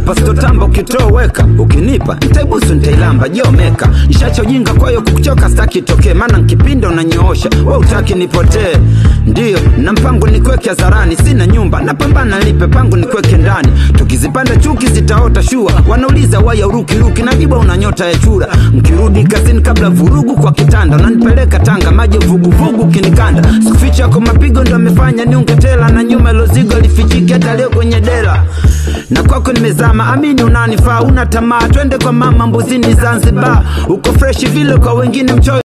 hapa sitotamba ukitoweka ukinipa ntaibusu ntailamba jomeka nshacha ujinga kwayo kukuchoka staki tokee maana nkipinda unanyoosha we utaki nipotee ndiyo na mpango nikweke hadharani sina nyumba napambana lipe pangu nikweke ndani tukizipanda chuki zitaota shua wanauliza waya urukiruki najiba una nyota ya chura mkirudi kazini kabla vurugu kwa kitanda unanipeleka tanga maji vuguvugu kinikanda sikuficha kwa mapigo ndo amefanya niungetela na nyuma lozigo lifichiki hata leo kwenye dela na kwako nimezama amini unanifaa una tamaa twende kwa mama mbuzini zanzibar uko freshi vile kwa wengine mchoyo